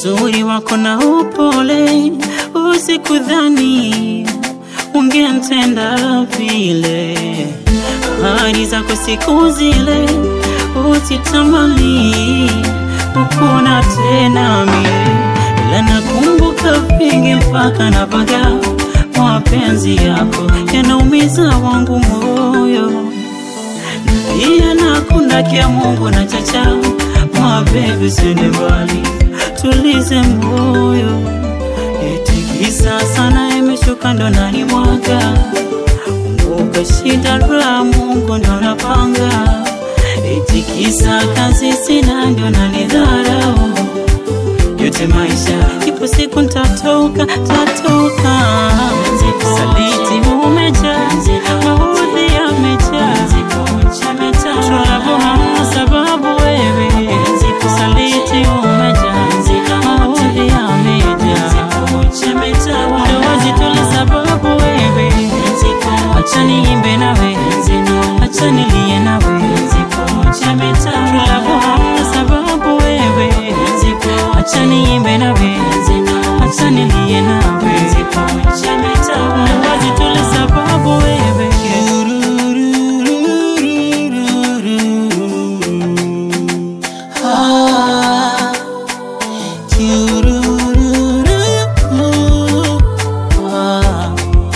uzuri wako na upole, usikudhani ungenitenda vile. Ahadi zako siku zile usitamani ukuna tena mie, ila nakumbuka vingi mpaka napaga mapenzi yako yanaumiza wangu moyo iya nakunda kia Mungu na chacha mabebi, sende mbali, tulize moyo. Itikisa sana imeshuka ndo nani mwaga kumbuka shida la Mungu ndo napanga. Itikisa kazi sina ndo nanidharau yote maisha, ipo siku ntatoka, tatoka. Saliti umejaa, maudhi yamejaa, tulabu hamna sababu wewe. Saliti umejaa, maudhi yamejaa, ndoa zitole sababu wewe. Acha niimbe nawe, acha nilie nawe, tulabu hamna sababu wewe. Acha niimbe nawe, acha nilie nawe, ndoa zitole sababu wewe. Ah, kiurururu. Ah,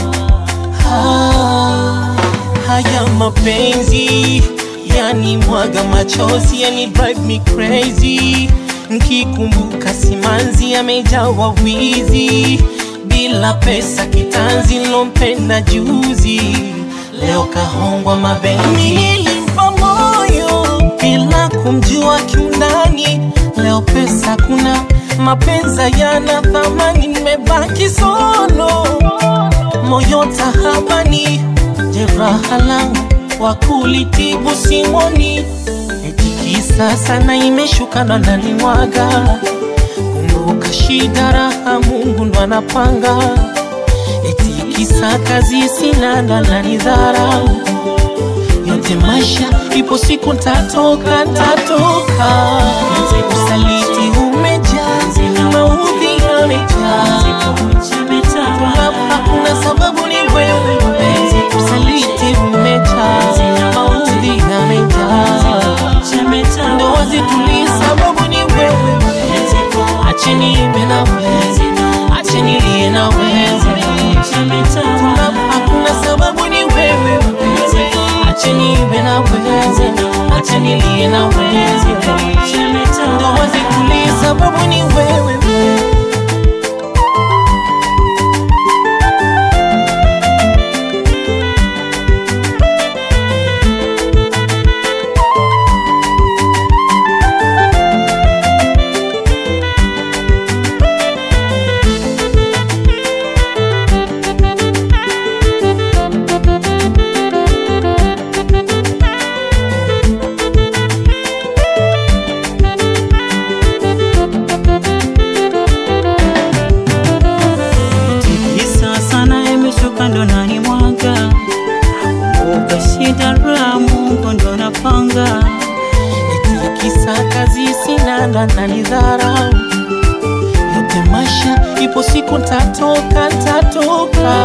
ah. Haya mapenzi yani mwaga machozi yani drive me crazy nkikumbuka simanzi amejawa wizi bila pesa kitanzi lompenda juzi leo kahongwa mabenzi nilimpa moyo bila kumjua kiundani leo pesa kuna mapenza yana thamani nimebaki solo moyo tahabani jeraha langu wa kulitibu simoni etikisa sana imeshuka ndo nalimwaga kumbuka shida raha mungu ndo anapanga etikisa kazi sina ndo ananidharau yote maisha ipo siku ntatoka ntatoka usaliti umejaa maudhi yamejaa Hapa hakuna sababu ni wewe usaliti umejaa maudhi yamejaa ndoa zitulii sababu ni wewe acheni ibe na wewe acheni lie na wewe Hapa hakuna sababu ni wewe acheni ibe na wewe acheni lie na wewe ndoa zitulii sababu ni wewe Tikisa sana imeshuka ndo nani mwaga kumbuka shida la Mungu ndo napanga Etikisa kazi sina ndo ananidharau yote maisha ipo siku ntatoka ntatoka